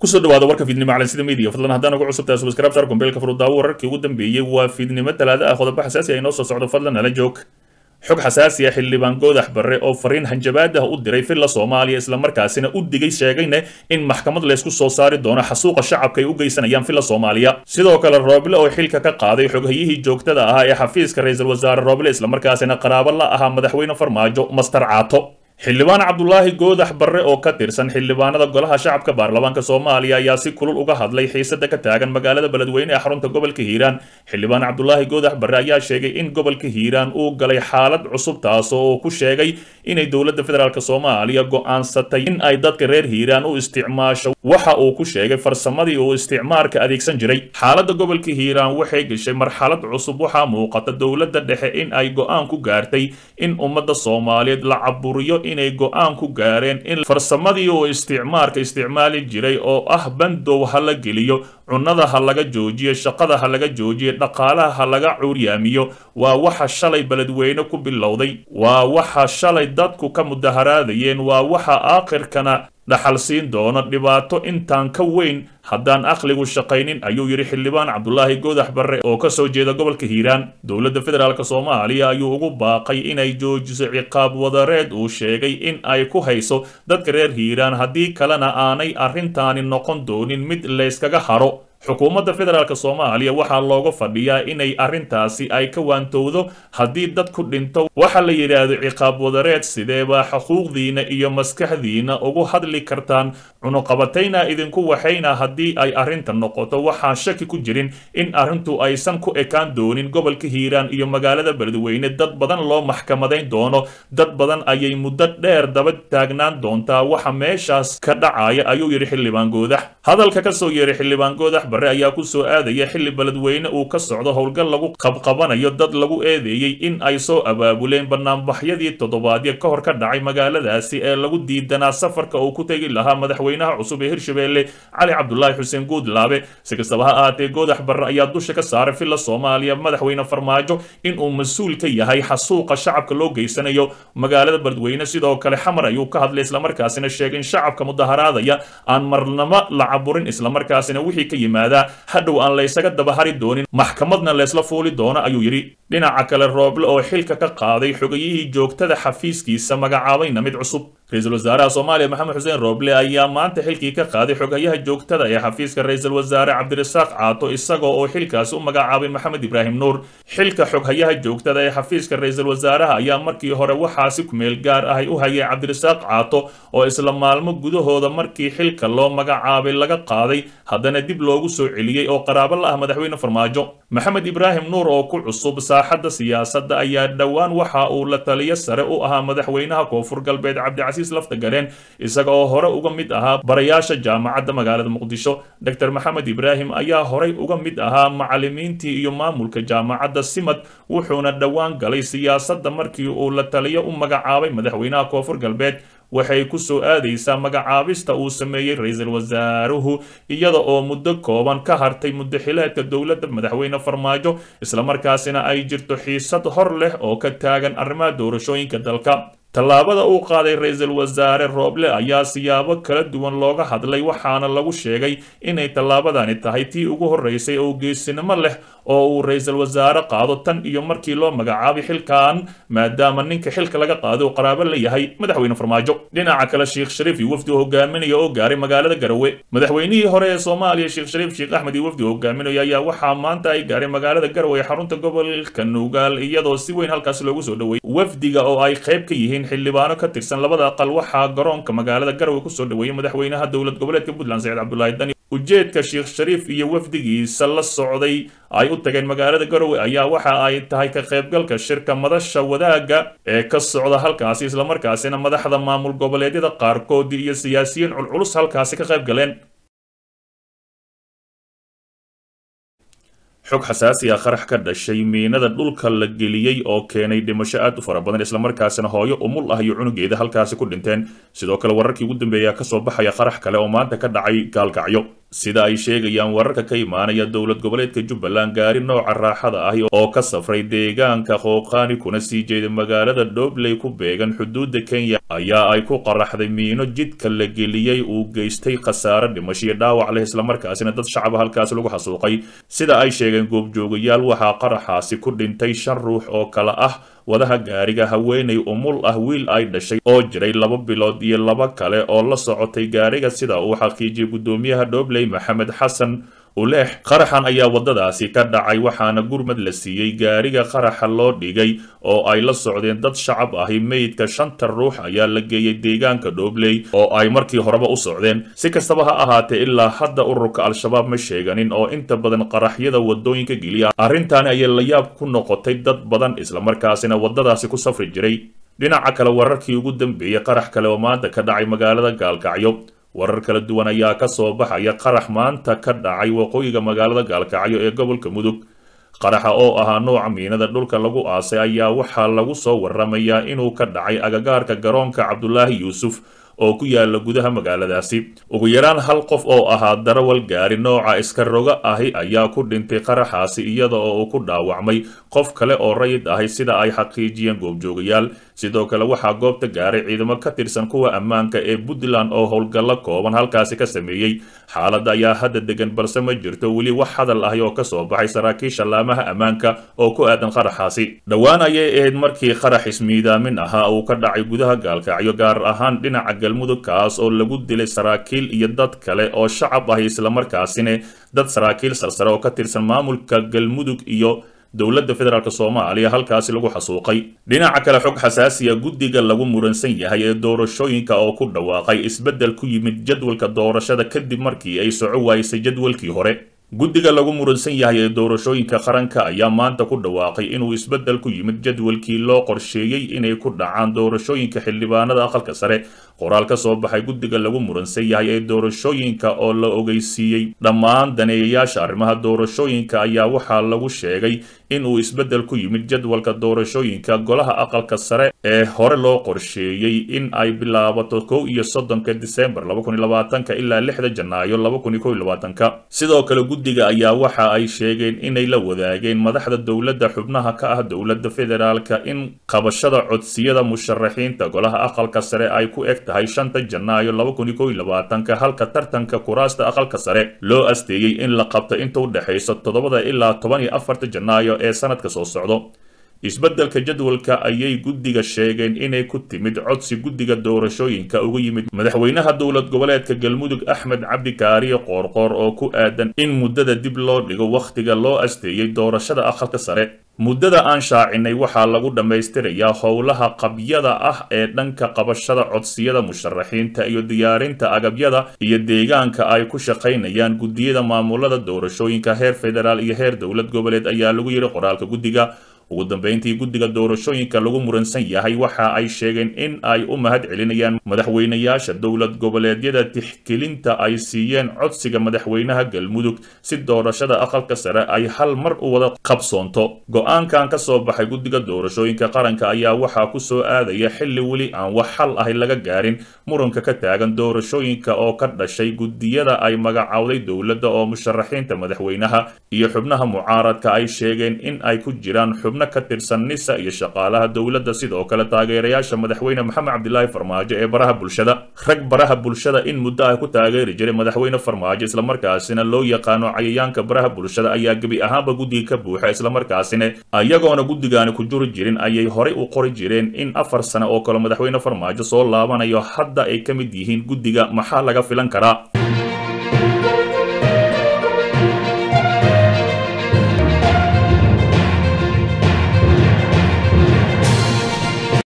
kusoo dhawaada warka fiidnimo calansida media fadlan haddaan ugu cusubtahay subscribe sar gombeelka furudaawo wararkii ugu dambeeyey waa fiidnimo talaada ah qodobo xasaasi ah inoo soo socdo fadlan nala joog xog xasaasi ah xildhibaan goodax barre oo fariin hanjabaad ah u diray filla soomaaliya islamarkaasina u digay sheegayna in maxkamad laysku soo saari doono xasuuqa shacabka ay u geysanayaan filla soomaaliya sidoo kale rooble oo xilka ka qaaday xoghayihii joogtada ahaa ee xafiiska ra-iisul wasaare rooble islamarkaasina qaraabo la ahaa madaxweyne farmaajo master caato xildhibaan cabdulaahi goodax barre oo ka tirsan xildhibaanada golaha shacabka baarlamaanka soomaaliya ayaa si kulul uga hadlay xiisada ka taagan magaalada beledweyne ee xarunta gobolka hiiraan xildhibaan cabdulaahi goodax barre ayaa sheegay in gobolka hiiraan uu galay xaalad cusub taasoo uu ku sheegay inay dowladda federaalk soomaaliya go'aansatay in ay dadka reer hiiraan u isticmaasho waxa uu ku sheegay farsamadii uu isticmaarka adeegsan jiray xaaladda gobolka hiiraan waxay gashay marxalad cusub waxaa muuqata dowladda dhexe in ay go'aan ku gaartay in ummadda soomaaliyeed la caburiyo inay go'aan ku gaareen in farsamadii uu isticmaarka isticmaali jiray oo ah bandow ha la geliyo cunnada ha laga joojiyo shaqada ha laga joojiyo dhaqaalaha ha laga cuuryaamiyo waa waxa shalay beledweyne ku bilowday waa waxa shalay dadku ka mudaharaadayeen waa waxa aakhirkana dhaxal siin doono dhibaato intaan ka weyn haddaan aqligu shaqaynin ayuu yidhi xildhibaan cabdulaahi goodax barre oo ka soo jeeda gobolka hiiraan dowladda federaalk soomaaliya ayuu ugu baaqay inay joojiso ciqaab wadareed uu sheegay in ay ku hayso dadka reer hiiraan haddii kalena aanay arrintaani noqon doonin mid layskaga haro xukuumadda federaalk soomaaliya waxaa looga fadhiyaa inay arrintaasi ay ka waantowdo haddii dad ku dhinto waxa la yidhaahdo ciqaab wadareed sideebaa xuquuqdiina iyo maskaxdiina ugu hadli kartaan cunuqabatayna idinku waxayna haddii ay arrinta noqoto waxaan shaki ku jirin in arrintu aysan ku ekaan doonin gobolka hiiraan iyo magaalada beledweyne dad badan loo maxkamadayn doono dad badan ayay muddo dheer daba taagnaan doontaa waxa meeshaas ka dhacaya ayuu yidhi xildhibaan goodax hadalka kasoo yeeray xildhibaan goodax barre ayaa ku soo aadaya xilli beledweyne uu ka socdo howlgal lagu qabqabanayo dad lagu eedeeyey in ay soo abaabuleen banaanbaxyadii toddobaadyo ka hor ka dhacay magaaladaasi ee lagu diidanaa safarka uu ku tegi lahaa madaxweynaha cusub ee hirshabeelle cali cabdulaahi xuseen guudlaabe si kastaba ha ahaatee goodax barre ayaa dusha ka saaray filla soomaaliya madaxweyne farmaajo inuu mas-uul ka yahay xasuuqa shacabka loo geysanayo magaalada beledweyne sidoo kale xamar ayuu ka hadlay islamarkaasina sheegay in shacabka mudaharaadaya aan marnamo la caburin islamarkaasina wixii ka yimid hadhow aan laysaga dabahari doonin maxkamadna laysla fuuli doono ayuu yidhi dhinaca kale rooble oo xilka ka qaaday xogayihii joogtada xafiiskiisa magacaabayna mid cusub ra-iisul wasaaraha soomaaliya maxamed xuseen rooble ayaa maanta xilkii ka qaaday xogayaha joogtada ee xafiiska ra-iisul wasaare cabdirasaaq caato isagoo oo xilkaasi u magacaabay maxamed ibraahim nuur xilka xoghayaha joogtada ee xafiiska ra-iisul wasaaraha ayaa markii hore waxaasi kumeel gaar ahay u hayay cabdirasaaq caato oo isla maalmo gudahooda markii xilka loo magacaabay laga qaaday haddana dib loogu soo celiyey oo qaraabo la ah madaxweyne farmaajo maxamed ibraahim nuur oo ku cusub saaxadda siyaasadda ayaa dhowaan waxa uu la taliyo sare u ahaa madaxweynaha koonfur galbeed cabdicasiis laftagareen isaga oo hore uga mid ahaa barayaasha jaamacadda magaalada muqdisho dor maxamed ibraahim ayaa horey uga mid ahaa macalimiintii iyo maamulka jaamacadda simad wuxuuna dhowaan galay siyaasadda markii uu la taliyo u magacaabay madaxweynaha koonfur galbeed waxay ku soo aadaysaa magacaabista uu sameeyey ra-iisul wasaaruhu iyada oo muddo kooban ka hartay muddaxileedka dowladda madaxweyne farmaajo islamarkaasina ay jirto xiisad hor leh oo ka taagan arrimaha doorashooyinka dalka tallaabada uu qaaday ra-iisul wasaare rooble ayaa siyaabo kala duwan looga hadlay waxaana lagu sheegay inay tallaabadani tahay tii ugu horreysay oo geesinimo leh oo uu ra-iisul wasaare qaado tan iyo markii loo magacaabay xilkan maadaama ninka xilka laga qaaday uu qaraabo la yahay madaxweyne farmaajo dhinaca kale sheekh shariif iyo wafdi hogaaminaya oo gaaray magaalada garowe madaxweynihii hore ee soomaaliya sheekh shariif sheekh axmed iyo wafdi hogaaminaya ayaa waxaa maanta ay gaaray magaalada garowe ee xarunta gobolka nuugaal iyadoo si weyn halkaasi loogu soo dhoweeyey wafdiga oo ay qayb ka yihiin xildhibaano ka tirsan labada aqal waxaa garoonka magaalada garowe kusoo dhoweeyey madaxweynaha dowlad goboleedka puntland saciid cabdulaahi dani ujeedka sheekh shariif iyo wafdigiisa la socday ay u tageen magaalada garowe ayaa waxa ay tahay ka qaybgalka shirka madasha wadaagga ee ka socda halkaasi islamarkaasina madaxda maamul goboleedyada qaarkoodii iyo siyaasiyiin culculus halkaasi ka qayb galeen xog xasaasi ah qarax ka dhashay miinada dhulka la geliyey oo keenay dhimasho aad u fara badan islamarkaasina hooyo umul ah iyo cunugeeda halkaasi ku dhinteen sidoo kale wararkii ugu dambeeya kasoo baxaya qarax kale oo maanta ka dhacay gaalkacyo sida ay sheegayaan wararka ka imaanaya dowlad goboleedka jubbaland gaari nooca raaxada ahi oo ka safray deegaanka qooqaani kuna sii jeeda magaalada dhobley ku beegan xuduudda kenya ayaa ay ku qaraxday miino jidka la geliyey uu geystay khasaare dhimashiyo dhaawac leh islamarkaasina dad shacaba halkaasi lagu xasuuqay sida ay sheegeen goobjoogayaal waxaa qaraxaasi ku dhintay shan ruux oo kale ah wadaha gaariga haweenay umul ah wiil ay dhashay oo jiray laba bilood iyo laba kale oo la socotay gaariga sida uu xaqiijiyey guddoomiyaha dhobley maxamed xasan uleex qaraxan ayaa waddadaasi ka dhacay waxaana gurmad la siiyey gaariga qaraxa loo dhigay oo ay la socdeen dad shacab ahi meydka shanta ruux ayaa la geeyey deegaanka dhobley oo ay markii horeba u socdeen si kastaba ha ahaatee ilaa hadda ururka al-shabaab ma sheeganin oo inta badan qaraxyada waddooyinka geliya arrintaani ayay la yaab ku noqotay dad badan islamarkaasina waddadaasi ku safri jiray dhinaca kale wararkii ugu dambeeyey qarax kale oo maanta ka dhacay magaalada gaalkacyo warar kala duwan ayaa ka soo baxaya qarax maanta ka dhacay waqooyiga magaalada gaalkacyo ee gobolka mudug qaraxa oo ahaa nooca miinada dhulka lagu aasay ayaa waxaa lagu soo waramayaa inuu ka dhacay agagaarka garoonka cabdulaahi yuusuf oo ku yaala gudaha magaaladaasi ugu yaraan hal qof oo ahaa darawal gaari nooca iska roga ahi ayaa ku dhintay qaraxaasi iyada oo uu ku dhaawacmay qof kale oo rayid ahi sida ay xaqiijiyeen goobjoogayaal sidoo kale waxaa goobta gaaray ciidamo ka tirsan kuwa ammaanka ee puntland oo howlgallo kooban halkaasi ka sameeyey xaaladda ayaa hadda degan balse ma jirto weli wax hadal ahi oo kasoo baxay saraakiisha laamaha ammaanka oo ku aadan qaraxaasi dhowaan ayay ahayd markii qarax ismiidaamin ahaa uu ka dhacay gudaha gaalkacyo gaar ahaan dhinaca galmudug kaas oo lagu dilay saraakiil iyo dad kale oo shacab ahi islamarkaasina dad saraakiil sarsare oo ka tirsan maamulka galmudug iyo dowladda federaalk soomaaliya halkaasi lagu xasuuqay dhinaca kale xog xasaasiya guddiga lagu muransan yahay ee doorashooyinka oo ku dhawaaqay isbeddel ku yimid jadwalka doorashada kadib markii ay soco waayisay jadwalkii hore guddiga lagu muransan yahay ee doorashooyinka qaranka ayaa maanta ku dhawaaqay inuu isbeddel ku yimid jadwalkii loo qorsheeyey inay ku dhacaan doorashooyinka xildhibaanada aqalka sare qoraal ka soo baxay guddiga lagu muransan yahay ee doorashooyinka oo la ogeysiiyey dhammaan daneeyayaasha arrimaha doorashooyinka ayaa waxaa lagu sheegay inuu isbeddel ku yimid jadwalka doorashooyinka golaha aqalka sare ee hore loo qorsheeyey in ay bilaabato kow iyo soddonka disembar laba kun iyo labaatanka ilaa lixda janaayo laba kun iyo kow iyo labaatanka sidoo kale guddiga ayaa waxa ay sheegeen inay la wadaageen madaxda dowladda xubnaha ka ah dowladda federaalka in qabashada codsiyada musharaxiinta golaha aqalka sare ay ku eg tahay shanta janaayo laba kun iyo kow iyo labaatanka halka tartanka kuraasta aqalka sare loo asteeyey in la qabto inta u dhexayso toddobada ilaa toban iyo afarta janaayo ee sanadka soo socdo isbeddelka jadwalka ayay guddiga sheegeen inay ku timid codsi guddiga doorashooyinka uga yimid madaxweynaha dowlad goboleedka galmudug axmed cabdi kaariye qoorqoor oo ku aadan in muddada dib loo dhigo wakhtiga loo asteeyey doorashada aqalka sare muddada aan shaacinay waxaa lagu dhammaystirayaa howlaha qabyada ah ee dhanka qabashada codsiyada musharaxiinta iyo diyaarinta agabyada iyo deegaanka ay ku shaqaynayaan guddiyada maamulada doorashooyinka heer federaal iyo heer dowlad goboleed ayaa lagu yidhi qoraalka guddiga ugu dambeyntii guddiga doorashooyinka lagu muransan yahay waxa ay sheegeen in ay u mahad celinayaan madaxweynayaasha dowlad goboleedyada tixgelinta ay siiyeen codsiga madaxweynaha galmudug si doorashada aqalka sare ay hal mar u wada qabsoonto go-aankan ka soo baxay guddiga doorashooyinka qaranka ayaa waxaa ku soo aadaya xilli weli aan wax xal ahi laga gaarin muranka ka taagan doorashooyinka oo ka dhashay guddiyada ay magacowday dowladda oo musharaxiinta madaxweynaha iyo xubnaha mucaaradka ay sheegeen in ay ku jiraan ka tirsan nisa iyo shaqaalaha dowladda sidoo kale taageerayaasha madaxweyne maxamed cabdilaahi farmaajo ee baraha bulshada rag baraha bulshada in muddo ah ku taageeri jiray madaxweyne farmaajo islamarkaasina loo yaqaano cayayaanka baraha bulshada ayaa gebi ahaanba guddiga ka buuxa islamarkaasina iyagoona guddigaani ku juri jirin ayay horay u qori jireen in afar sane oo kale madaxweyne farmaajo soo laabanayo hadda ay ka mid yihiin guddiga maxaa laga filan karaa